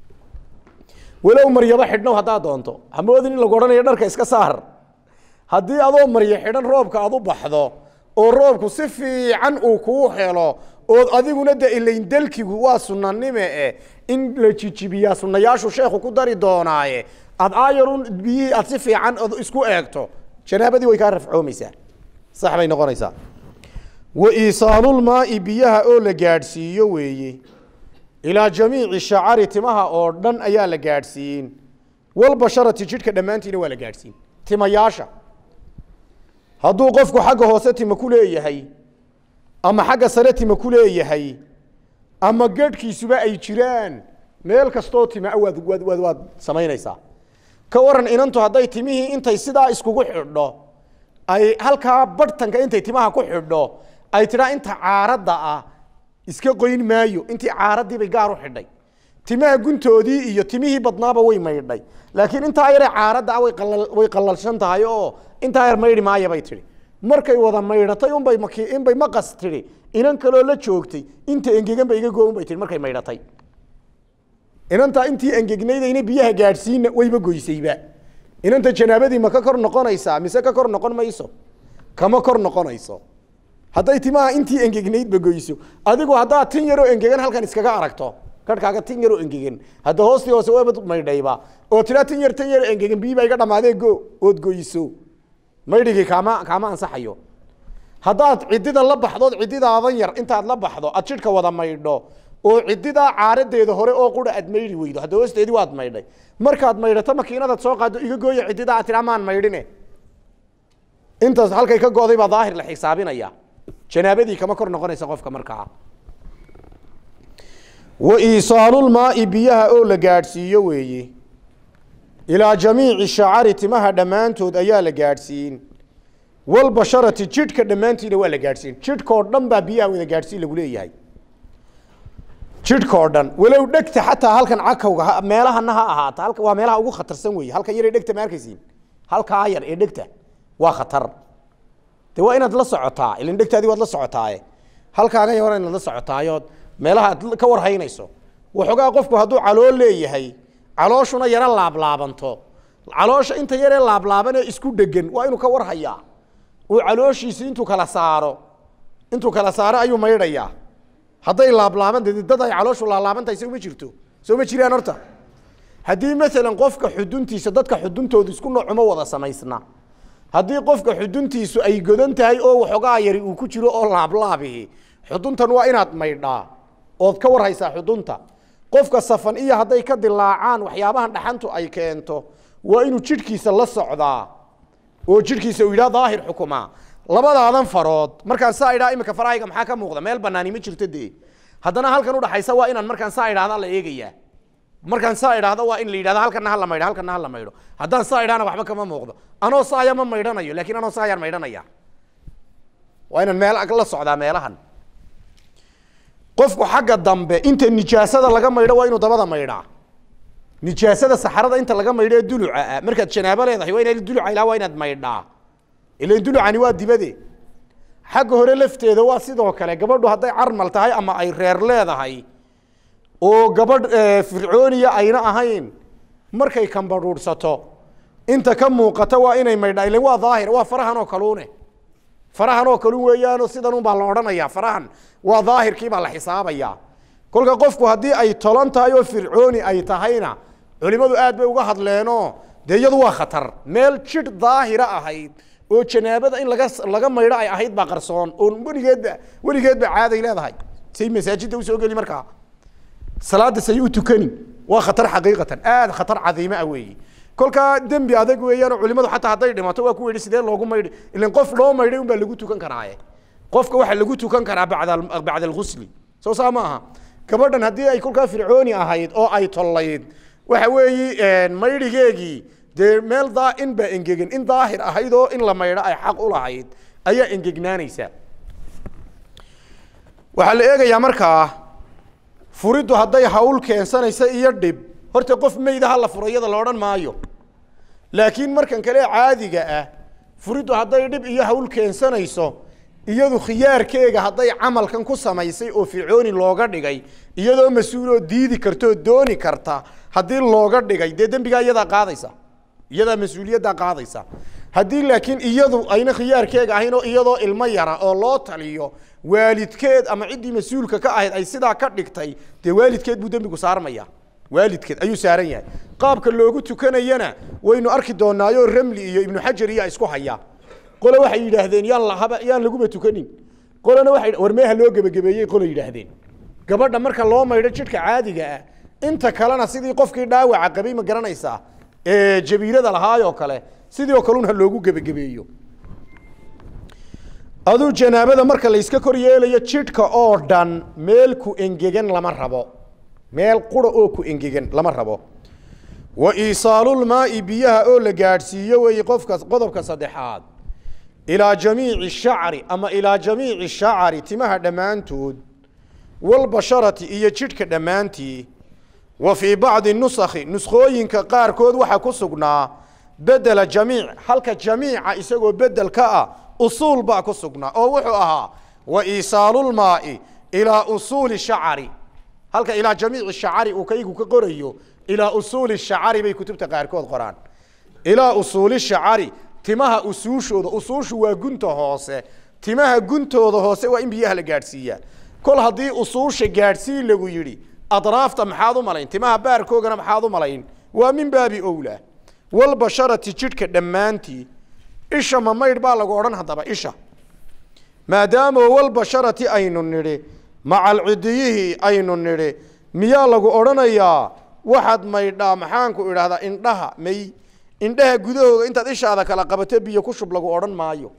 B: walow maryaba xidhnow haddaad doonto hamoodin in lagu odhanayo dharka iska saar haddii adoo maryo xidhan roobka aad u baxdo oo roobku si fiican uu kuu helo ood adiguna de ilayn dalkigu waa sunanime eh in la jijibiyaa sunayaashu sheekhu ku dari doonaaye aad aayarun biyihii aad si fiican od isku eegto janaabadii way kaa rafcoomaysaa sax bay noqonaysaa wa iisaalulmaai biyaha oo la gaadhsiiyo weeye ilaa jamiici shacari timaha oo dhan ayaa la gaadhsiin walbasharati jidhka dhammaantiina waa la gaadhsiin timayaasha hadduu qofku xagga hoose tima ku leeyahay ama xagga sare tima ku leeyahay ama gadhkiisuba ay jiraan meel kastoo tima waad waad waad waad samaynaysaa ka waran inantu hadday timihii intay sidaa iskugu xidho ay halkaa barhtanka intay timaha ku xidho ay tidhaa inta caaradda ah iska qoyn maayo intii caaradii bay gaar u xidhay timaha guntoodii iyo timihii badnaaba way maydhay laakiin intaa yare caaradda ah way qalal way qalalshan tahay oo intaa yar maydhi maaya bay tidhi markay wada maydhatay unbay maki inbay maqas tidhi inan kaloo la joogtay inta engegan ba iga goon bay tihi markay maydhatay inantaa intii engegnaydayna biyaha gaadhsiina wayba goysayba inanta janaabadii ma ka kor noqonaysaa mise ka kor noqon mayso kama kor noqonayso hadday timaha intii engegnaydba goyso adigu haddaad tin yaroo engegan halkan iskaga aragto garhkaaga tin yaroo engegan hadda hoostii hoose waba maydhayba oo tiraa tin yar tin yar engegan biyi baa iga dhamaadee go ood goyso maydhigii kaama kaama ansaxayo haddaad ciddida la baxdood ciddidaadan yar intaad la baxdo aad jidhka wada maydho oo ciddidaa caaradeeda hore oo qura aad maydhi weydo hadda hoosteedii waad maydhay markaad maydhato makiinadaad soo qaado iga gooya ciddidaa aad tiraa maan maydhine intaas halkay ka go'day baa daahir la xisaabinaya janaabadii kama kor noqonaysa qofka markaa wa iisaalulmaai biyaha oo la gaadhsiiyo weeye ilaa jamiici shacari timaha dhammaantood ayaa la gaadhsiin walbasharati jidhka dhammaantiina waa la gaadhsiin jidhkoo dhan baa biyaha wada gaadhsiin lagu leeyahay jidhkoo dhan walow dhegta xataa halkan cakawga meelahana ha ahaata halka waa meelaha ugu khatarsan weeye halkan yar ee dhegta ma arkaysiin halkaa yar ee dhegta waa khatar de waa inaad la socotaa ilan dhegtaadii waad la socotaaye halkaaga yar inaad la socotaayood meelaha aad ka warhaynayso waxoogaa qofku hadduu calool leeyahay calooshuna yaro laablaabanto caloosha inta yaree laablaabanee isku dhegan waa inuu ka warhayaa uu calooshiisi intuu kala saaro intuu kala saaro ayuu maydhayaa hadday laablaaban de dad ay calooshu laalaabantahay soo ma jirto soo ma jiraan horta haddii maalan qofka xuduntiisa dadka xuduntoodu isku noocuma wada samaysna haddii qofka xuduntiisu ay godan tahay oo waxoogaa yari uu ku jiro oo laablaabihi xuduntan waa inaad maydhaa ood ka warhaysaa xudunta qofka safan iyo hadday ka dilaacaan waxyaabahan dhaxantu ay keento waa inuu jidhkiisa la socdaa oo jidhkiisa uu yidhaha daahir xukumaa labadaadan farood markaan saa idhaa imika farahayga maxaa ka muuqda meel banaani ma jirto dee haddana halkan udhaxaysa waa inaan markaan saa idhahda la eegayaa markaan saa idhaahdo waa in la yidhahdo halkana hala maydho halkana hala maydho haddaan saa idhahna waxba kama muuqdo anoo saaya ma maydhanayo laakiin anoo saayaan maydhanaya waa inaan meel la socdaa meelahan qofku xagga dambe inta nijaasada laga maydho waa inuu dabada maydhaa nijaasada saxarada inta laga maydho ee duluca ah markaad janaabo leedahay waa inaad duluca ilaa waa inaad maydhaa ilan dulucani waa dibade xagga hore lafteeda waa sidoo kale gabadhu hadday carmal tahay ama ay reer leedahay oo gabadh fircooniya ayna ahayn markay kambadhuudhsato inta ka muuqata waa inay maydhaa ilan waa daahir waa farahan oo kaluune farahan oo kaluun weeyaanoo sidan un baa la odhanayaa farahan waa daahirkii baa la xisaabayaa kolka qofku haddii ay tolan tahay oo fircooni ay tahayna culimmadu aad bay uga hadleenoo dee iyadu waa khatar meel jidh daahira ahayd oo janaabada in laga laga maydho ay ahayd baa qarsoon oo weligeedba weligeedba caaday leedahay say masaajidda usoo geli markaa salaada say u tukani waa khatar xaqiiqatan aad khatar cadiime ah weeyi kolkaa dembi adag weeyaan oo culimadu xataa hadday dhimato waa ku yidhi sidee loogu maydhi ilan qof loo maydhay un baa lagu tukan karaaye qofka waxaa lagu tukan karaa bacda bacda alghusli soo saa ma aha gabadhan haddii ay kolkaa fircooni ahayd oo ay tollayd waxa weeyi maydhigeegii dee meel daa in baa engegan in daahir ahayd oo in la maydho ay xaq u lahayd ayaa engegnaanaysa waxaa la eegayaa markaa furiddu hadday hawl keensanaysa iyo dhib horta qof meyda ha la furo iyada la odhan maayo laakiin markan kale caadiga ah furiddu hadday dhib iyo hawl keensanayso iyadu khiyaarkeega hadday camalkan ku samaysay oo fircooni looga dhigay iyadoo mas-uuloo diidi karta oo dooni karta haddii looga dhigay dee dembigaa iyadaa qaadaysa iyadaa mas-uuliyaddaa qaadaysa haddii laakiin iyadu ayna khiyaarkeega ahayn oo iyadoo ilmo yara oo loo taliyo waalidkeed ama ciddii mas-uulka ka ahayd ay sidaa ka dhigtay dee waalidkeed buu dembigu saarmaya waalidkeed ayuu saaran yahay qaabka loogu tukanayana waynu arki doonaayo ramli iyo ibnu xajar iya isku haya qole waxay yidhaahdeen yaan lahaba yaan laguba tukanin qolena waxay war meeha loo gebagabeeyey qole yidhaahdeen gabadha marka loo maydho jidhka caadiga ah inta kalena sidii qofkii dhaawaca qabay ma garanaysaa ee jabiirada lahaayoo kale sidii oo kalun ha loogu gebagabeeyo aduu janaabada marka layska kor yeelayo jidhka oo dhan meel ku engegan lama rabo meel qura oo ku engegan lama rabo wa iisaalulmaai biyaha oo la gaadhsiiyo weeye qofka qodobka saddexaad ilaa jamiici shacri ama ilaa jamiici shacari timaha dhammaantood walbasharati iyo jidhka dhammaantii wa fii bacdi nusakhi nuskhooyinka qaarkood waxaa ku sugnaa bedela jamiic halka jamiica isagoo bedel ka ah usuul baa ku sugnaa oo wuxuu ahaa wa iisaalulmaai ilaa usuuli shacari halka ilaa jamiici shacari uu kaygu ka qorayo ilaa usuuli shacari bay kutubta qaarkood qoraan ilaa usuuli shacari timaha usuushooda usuushu waa gunta hoose timaha guntooda hoose waa in biyaha la gaadhsiiyaa kol haddii usuusha gaadhsiin lagu yidhi adraafta maxaad u malayn timaha baarkoogana maxaad u malayn waa min baabi owlaa walbasharati jidhka dhammaantii isha ma maydh baa lagu odhan haddaba isha maadaama walbasharati aynu nidhi macalcidiyihii aynu nidhi miyaa lagu odhanayaa waxaad maydhaa maxaanku idhaahdaa indhaha may indhaha gudahooga intaad ishaada kala qabato biyo ku shub lagu odhan maayo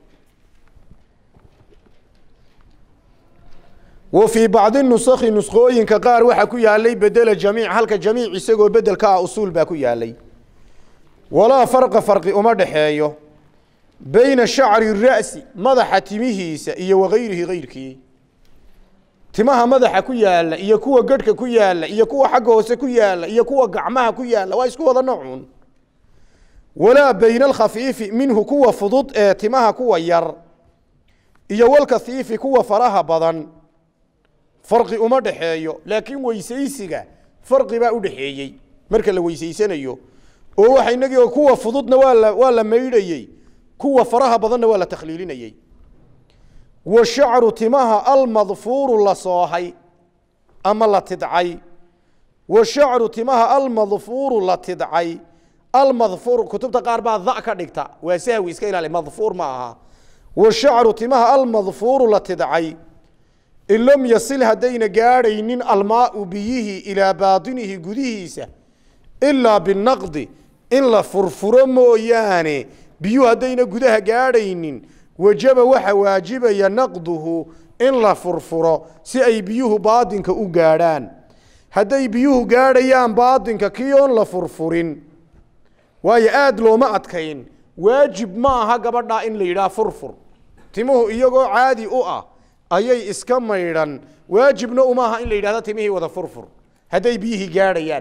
B: wa fii bacdi nusakhi nuskhooyinka qaar waxaa ku yaalay bedela jamiic halka jamiic isagoo bedel ka ah usuul baa ku yaalay walaa farqa farqi uma dhexeeyo bayna shacri ra'si madaxa timihiisa iyo wagayrihi gayrkii timaha madaxa ku yaala iyo kuwa gadhka ku yaala iyo kuwa xagga hoose ku yaala iyo kuwa gacmaha ku yaala waa isku wada noocun walaa bayna alkhafiifi minhu kuwa fudud ee timaha kuwa yar iyo walkathiifi kuwa faraha badan farqi uma dhexeeyo laakiin weysaysiga farqi baa u dhexeeyey marka la weysaysanayo oo waxa inagii oo kuwa fududna waa la waa la maydhayey kuwa faraha badanna waa la takhliilinayey wa shacru timaha almadfuuru la soohay ama la tidcay wa shacru timaha almadfuuru la tidcay almadfuur kutubta qaar baa da ka dhigta waa sahwi iska ilaali madfuur ma aha wa shacru timaha almadfuuru la tidcay in lam yasil haddayna gaadhaynin almaau biyihii ilaa baatinihi gudihiisa ilaa binaqdi in la furfuro mooyaane biyuhu haddayna gudaha gaadhaynin wajaba waxa waajibaya naqduhu in la furfuro si ay biyuhu baadinka u gaadhaan hadday biyuhu gaadhayaan baadinka kii oon la furfurin waayo aada looma adkayn waajib ma aha gabadhaa in la yidhaha furfur timuhu iyagoo caadi u ah ayay iska maydhan waajibna uma aha in la yidhahdo timihii wada furfur hadday biyihii gaadhayaan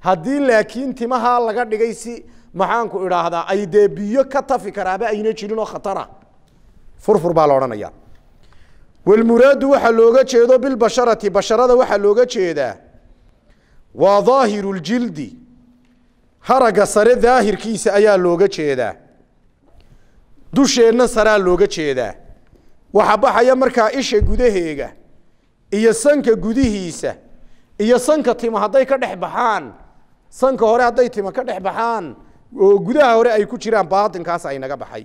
B: haddii laakiin timahaa laga dhigay si maxaanku idhaahdaa ay dee biyo ka tafi karaaba ayna jirin oo khatara furfur baa la odhanaya walmuraadu waxaa looga jeedo bilbasharati basharada waxaa looga jeedaa waa daahiru ljildi haragga sare daahirkiisa ayaa looga jeedaa dusheenna saraa looga jeedaa waxa baxaya markaa isha gudaheega iyo sanka gudihiisa iyo sanka tima hadday ka dhex baxaan sanka hore hadday tima ka dhex baxaan oo gudaha hore ay ku jiraan baatinkaas ay naga baxay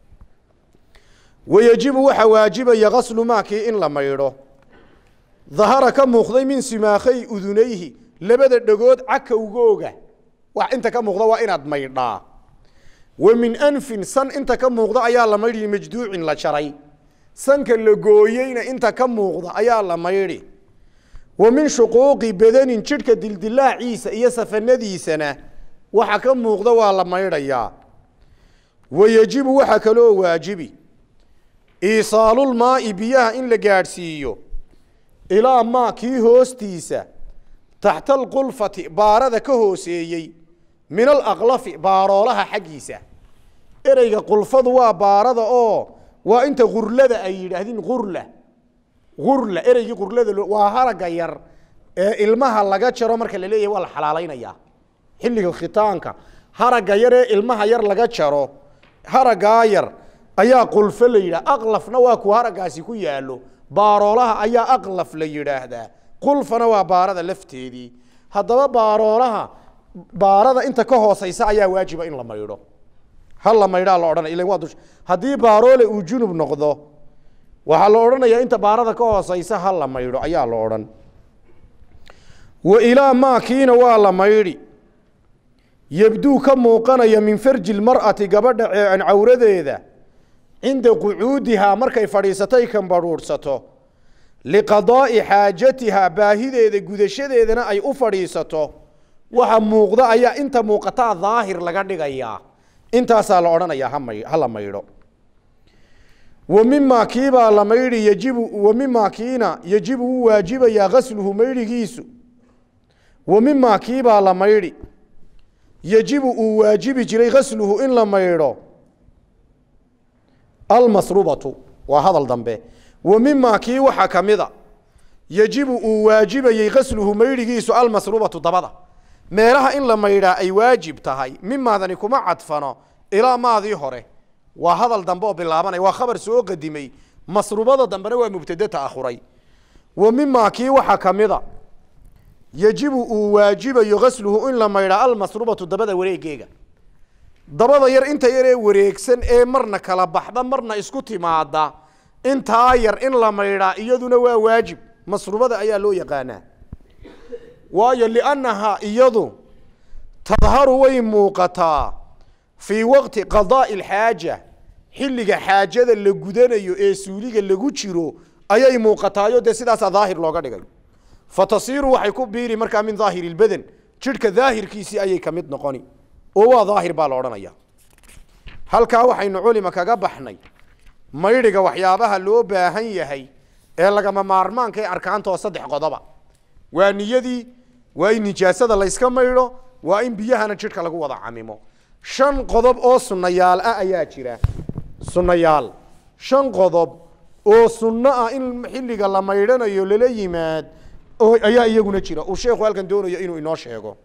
B: wayejibu waxaa waajibaya kaslu maakii in la maydho dahara ka muuqday min simaakhay udunayhi labada dhegood cakowgooga wax inta ka muuqda waa inaad maydhaa wa min anfin san inta ka muuqda ayaa la maydhi majduucin la jaray sanka la gooyeyna inta ka muuqda ayaa la maydhi wa min shuquuqi badanin jidhka dildilaaciisa iyo safanadiisana waxa ka muuqda waa la maydhayaa wa yejibu waxaa kaloo waajibi iisaalulmaa'i biyaha in la gaadhsiiyo ilaa maa kii hoostiisa taxta alqulfati baarada ka hooseeyey min alaqlafi baaroolaha xaggiisa ereyga qulfadu waa baarada oo waa inta gurlada ay yidhaahdeen gurla gurla ereygii gurlada waa haragga yar ee ilmaha laga jaro marka la leeyahay waa la xalaalaynayaa xilliga khitaanka haragga yar ee ilmaha yar laga jaro haraggaa yar ayaa qulfo la yidhaha aqlafna waa ku haraggaasi ku yaallo baaroolaha ayaa aqlaf la yidhaahdaa qulfana waa baarada lafteedii haddaba baaroolaha baarada inta ka hooseysa ayaa waajiba in la maydho hal la maydhaa la odhanaya ilan waa dush haddii baaroole uu junub noqdo waxaa la odhanayaa inta baarada ka hooseysa ha la maydho ayaa la odhan wa ilaa maakiina waa la maydhi yabduu ka muuqanaya min farji lmar'ati gabadha ceecan cawradeeda cinda qucuudihaa markay fadhiisatay kambadhuudhsato liqadaa'i xaajatihaa baahideeda gudashadeedana ay u fadhiisato waxa muuqda ayaa inta muuqataa daahir laga dhigayaa intaasaa la odhanayaa hamay ha la maydho wa mimaa kiibaa la maydhi yajibu wa mimaa kiina yajibu wuu waajibayaa gasluhu maydhigiisu wa mimaa kiibaa la maydhi yajibu uu waajibi jiray gasluhu in la maydho almasrubatu waa hadal dambe wa mimaa kii waxaa ka mida yajibu uu waajibayey gasluhu maydhigiisu almasrubatu dabada meelaha in la maydhaa ay waajib tahay mimaadani kuma cadfano ilaa maadii hore waa hadal dambe oo bilaabanaya waa khabar soo qadimay masrubada dambena waa mubtade ta'akhuray wa mimaa kii waxaa ka mida yajibu uu waajibayo gasluhu in la maydhaa almasrubatu dabada wareegeega dabada yar inta yar ee wareegsan ee marna kala baxda marna isku timaada intaa yar in la maydhaa iyaduna waa waajib masrubada ayaa loo yaqaanaa waayo liannahaa iyadu tadharu way muuqataa fii waqti qadaa'i alxaaja xilliga xaajada la gudanayo ee suuliga lagu jiro ayay muuqataayo dee sidaasaa daahir looga dhigay fa tasiiru waxay ku biiri markaa min daahiri lbadan jidhka daahirkiisii ayay ka mid noqoni oo waa daahir baa la odhanaya halkaa waxaynu culima kaga baxnay maydhiga waxyaabaha loo baahan yahay ee lagama maarmaanka ee arkaantoo saddex qodoba waa niyadii waa in nijaasada layska maydho waa in biyahana jidhka lagu wada camimo shan qodob oo sunnayaal ah ayaa jira sunnayaal shan qodob oo sunno ah in xilliga la maydhanayo lala yimaad oo ayaa iyaguna jira uu sheekhu halkan doonayo inuu inoo sheego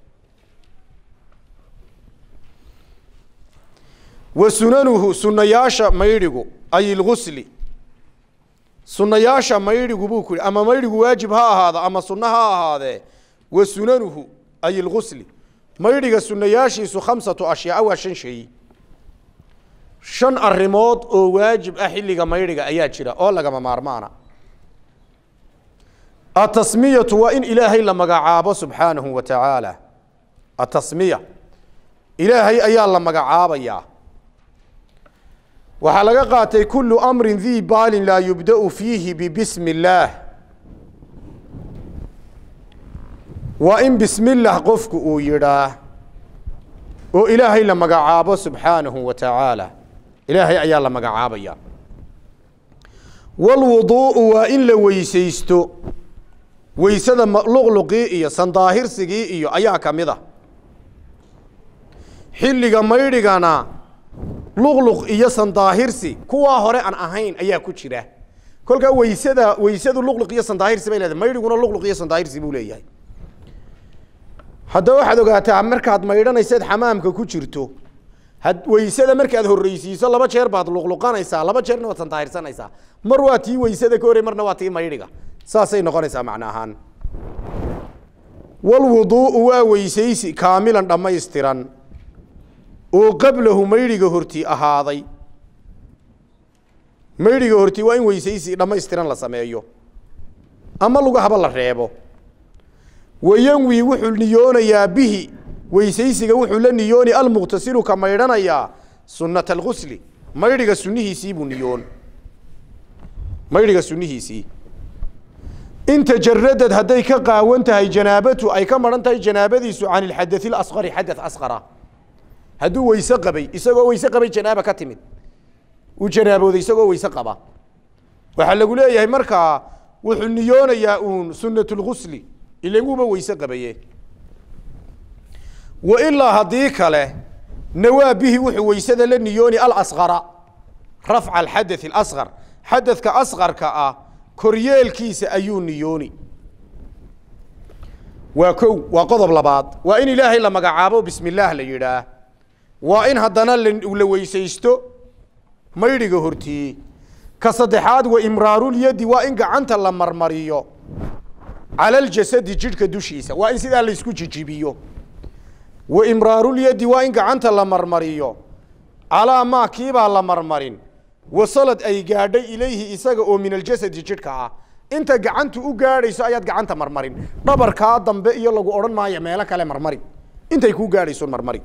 B: wa sunanuhu sunayaasha maydhigu ay ilgusli sunayaasha maydhigu buu ku yihi ama maydhigu waajib ha ahaado ama sunno ha ahaadee wa sunanuhu ay ilgusli maydhiga sunayaashiisu khamsatu ashyaa waa shan shay shan arrimood oo waajib ah xilliga maydhiga ayaa jira oo lagama maarmaana atasmiyatu waa in ilaahay la magacaabo subxaanahu wa tacaala atasmiya ilaahay ayaa la magacaabayaa waxaa laga qaatay kulu amrin dii baalin laa yubda'u fiihi bibismi illaah waa in bismi llah qofku uu yidhaa oo ilaahay la magacaabo subxaanahu wa tacaala ilaahay ayaa la magacaabaya walwuduu'u waa in la weysaysto weysada luqluqii iyo sandaahirsigii iyo ayaa ka mid a xilliga maydhigana luqluq iyo sandaahirsi kuwaa hore aan ahayn ayaa ku jira kolkaa weysada weysadu luqluq iyo sandaahirsi bay leedahay maydhiguna luqluq iyo sandaahirsi buu leeyahay haddaba waxaad ogaataa markaad maydhanaysaad xamaamka ku jirto had weysada markaad horreysiiso laba jeer baad luqluqanaysaa laba jeerna waad sandaahirsanaysaa mar waa tii weysada ka horey marna waa tii maydhiga saasay noqonaysaa macno ahaan walwuduu'u waa weysaysi kaamilan dhammaystiran oo qablahu maydhiga horti ahaaday maydhiga horti waa in weysaysi dhammaystiran la sameeyo ama lugahaba la reebo wayanwi wuxuu niyoonayaa bihi weysaysiga wuxuu la niyooni almuqtasilu ka maydhanayaa sunnata algusli maydhiga sunnihiisii buu niyoon maydhiga sunnihiisii in tajaradad hadday ka qaawan tahay janaabatu ay ka maran tahay janaabadiisu can ilxadai اlasqari xadaث asqara hadduu weyse qabay isagoo weyse qabay janaaba ka timid uu janaabooday isagoo weyse qaba waxaa lagu leeyahay markaa wuxuu niyoonayaa uun sunat اlgusli ilan wuuba weyse qabaye wa ilaa haddii kale nawaa bihi wuxuu weysada la niyooni alasqara rafca alxadaث اlasqar xadadka asqarka ah koryeelkiisa ayuu niyooni waa kow waa qodob labaad waa in ilaahay la magacaabo bismi illaah la yidhaah waa in haddana la weysaysto maydhiga hortii ka saddexaad wa imraarulyadi waa in gacanta la marmariyo cala aljasadi jidhka dushiisa waa in sidaa laysku jijibiyo wa imraarulyadi waa in gacanta la marmariyo calaa maa kiibaa la marmarin wasalad ay gaadhay ilayhi isaga oo min aljasadi jidhka ah inta gacantu u gaadhayso ayaad gacanta marmarin dhabarkaa dambe iyo lagu odhan maayo meelo kale marmari intay kuu gaadhayso marmari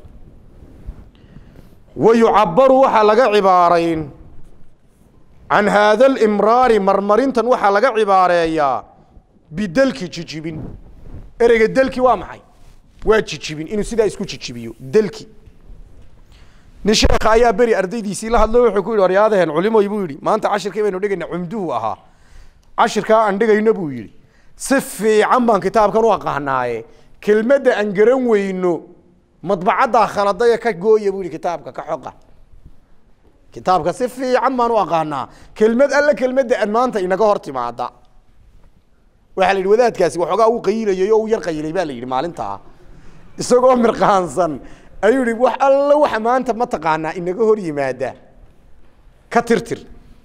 B: wa yucabaru waxaa laga cibaarayn can haada alimraari marmarintan waxaa laga cibaareeyaa bidelki jijibin ereyga delki waa maxay waa jijibin inuu sidaa isku jijibiyo delki nin sheekha ayaa beri ardaydiisii la hadlo wuxuu ku yidhi waryaadaheen culimoy buu yidhi maanta cashirkii baynu dhigayna cumduhu ahaa cashirkaa aan dhigayno buu yidhi si fiican baan kitaabkan u aqaanaaye kelmadda aan garan weyno madbacaddaa khaladaya ka gooya buu yidhi kitaabka ka xoqa kitaabka si fiican baan u aqaanaa kelmad alle kelmadda aan maanta inaga hor timaada waxaa la yidhi wadaadkaasi waxoogaa uu qayilayay oo uu yar qayilay baa la yidhi maalintaa isagoo mirqaansan ayuu yihi wax alla waxa maanta ma taqaanaa inaga hor yimaada ka tirtir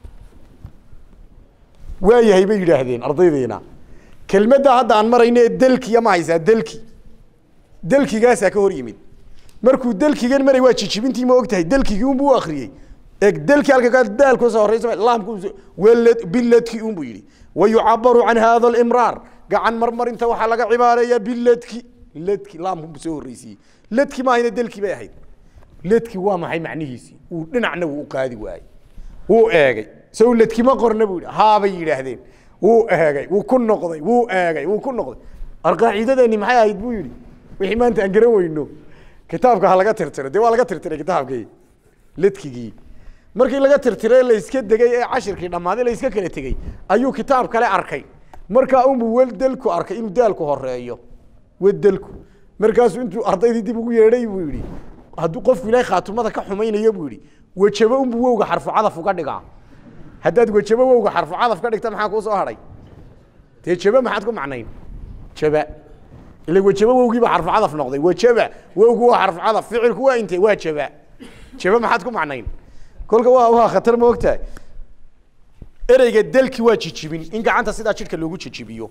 B: waayahay bay yidhaahdeen ardaydeena kelmadda hadda aan marayno ee delkiya ma haysaa delki delkigaasaa ka hor yimid markuu delkigan maray waa jijibintii ma og tahay delkigii unbuu akriyey eg delki halka ka daalku soo horeysa laamku walad biladki unbuu yidhi wa yucabaru can hada alimraar gacan marmarinta waxaa laga cibaareeyaa biladki ladki laamku soo horreysiiyey ladki maahayna delki bay ahayd ladki waa maxay macnihiisii uu dhinacna wuu u qaadi waayey wuu eegay sow ladkima qorna buu yidhi haabay yidhaahdeen wuu eegay wuu ku noqday wuu eegay wuu ku noqday arqaaciidadeeni maxay ahayd buu yidhi wixii maanta aan garan weyno kitaabka ha laga tirtiro dee waa laga tirtiray kitaabkii ladkigii markii laga tirtiray layska degay ee cashirkii dhammaaday layska kala tegey ayuu kitaab kale arkay markaa unbuu weldelku arkay inuu daalku horeeyo wedelku markaasuu intuu ardaydii dib ugu yeedhay buu yidhi hadduu qofku ilaahay khaatumada ka xumaynayo buu yidhi wejabo unbuu wowga xarfu cadaf uga dhigaa haddaad wejabo wowga xarfu cadaf ka dhigta maxaa kuu soo hadhay dee jaba maxaad ku macnayn jaba ila wejabo wowgii baa xarfu cadaf noqday wejaba wowgu waa xarfu cadaf ficilku waa intee waa jaba jaba maxaad ku macnayn kolka waa waa khatar ma ogtahay ereyga delki waa jijibin in gacanta sidaa jidhka loogu jijibiyo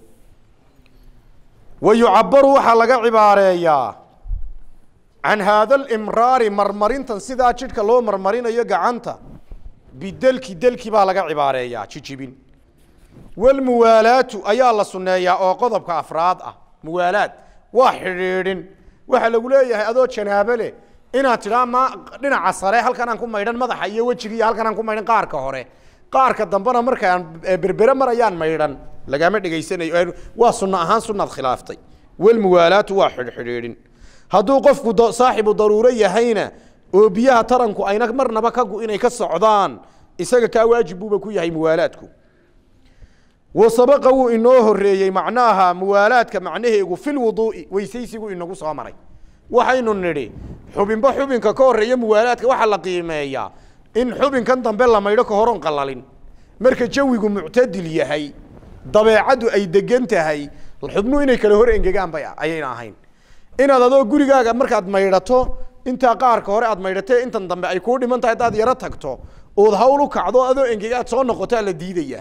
B: wa yucabaru waxaa laga cibaareeyaa can haada alimraari marmarintan sidaa jidhka loo marmarinayo gacanta bidelki delki baa laga cibaareeyaa jijibin walmuwaalaatu ayaa la sunneeyaa oo qodobka afraad ah muwaalaad waa xidhiidhin waxaa lagu leeyahay adoo janaabo leh inaad tidhaa ma dhinaca sare halkan aan ku maydhan madaxa iyo wejiga iyo halkan aan ku maydhan qaarka hore qaarka dambena markaan berbere marayaan maydhan lagama dhegaysanayo waa sunno ahaan sunaad khilaaftay walmuwaalaatu waa xidhxidhiidhin hadduu qofku saaxibu daruuro yahayna oo biyaha taranku ayna marnaba ka gu inay ka socdaan isaga kaa waajib buuba ku yahay muwaalaadku wa sabaqa wuu inoo horeeyey macnaaha muwaalaadka macnaheegu fi lwuduu'i weysaysigu inagu soo maray waxaynu nidhi xubinba xubinka ka horreeya muwaalaadka waxaa la qiimeeyaa in xubinkan dambe la maydho ka horon qalalin marka jawigu muctadil yahay dabeecaddu ay degan tahay xubnuhu inay kala hor engegaan bay ayayna ahayn inaad adoo gurigaaga markaad maydhato intaa qaarka hore aad maydhatee intan dambe ay kuu dhiman tahay haddaad yaro tagto ood hawl u kacdo adoo engegaad soo noqotaa la diidayaa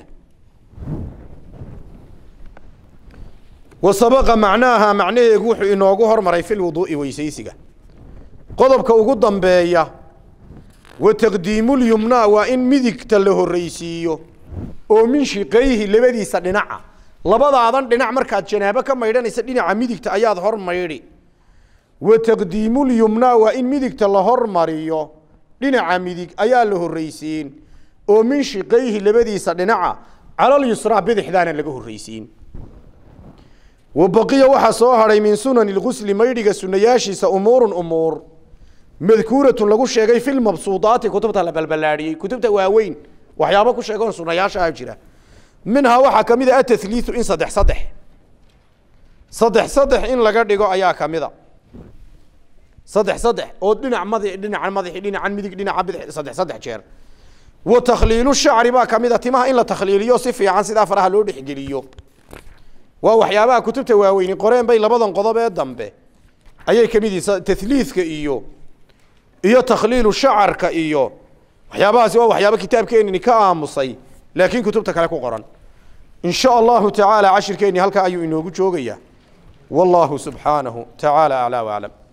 B: wa sabaqa macnaaha macnaheegu wuxuu inoogu hormaray fi lwuduu'i weysaysiga qodobka ugu dambeeya wa taqdiimulyumnaa waa in midigta la horreysiiyo oo min shiqayhi labadiisa dhinaca labadaadan dhinac markaad janaabo ka maydhanaysa dhinaca midigta ayaad hor maydhi wa taqdiimulyumnaa waa in midigta la hormariyo dhinaca midig ayaa la horreysiin oo min shiqayhi labadiisa dhinaca calalyusraa bidixdaana laga horreysiin wa baqiya waxaa soo hadhay min sunani lgusli maydhiga sunayaashiisa umuurun umuur madkuuratun lagu sheegay fi lmabsuudaati kutubta la balbalaadhiyey kutubta waaweyn waxyaabo ku sheegoon sunayaashaa jira minhaa waxaa ka mid a atahliiu in saddex saddex saddex saddex in laga dhigo ayaa ka mida saddex saddex oo dhinac madi dhinaca madaxi dhinacan midig dhinaca bidix saddex saddex jeer wa takhliilu shacri baa ka mid a timaha in la takhliiliyo si fiican sidaa faraha loo dhexgeliyo waa waxyaabaha kutubta waaweyni qoreen bay labadan qodob ee dambe ayay ka mid yihiin tahliidka iyo iyo takhliilu shacarka iyo waxyaabahaasi waa waxyaabo kitaabkeenini ka aamusay laakiin kutubta kale ku qoran in sha allahu tacaala cashirkeenni halkaa ayuu inoogu joogayaa wallahu subxaanahu tacaala aclaa waclam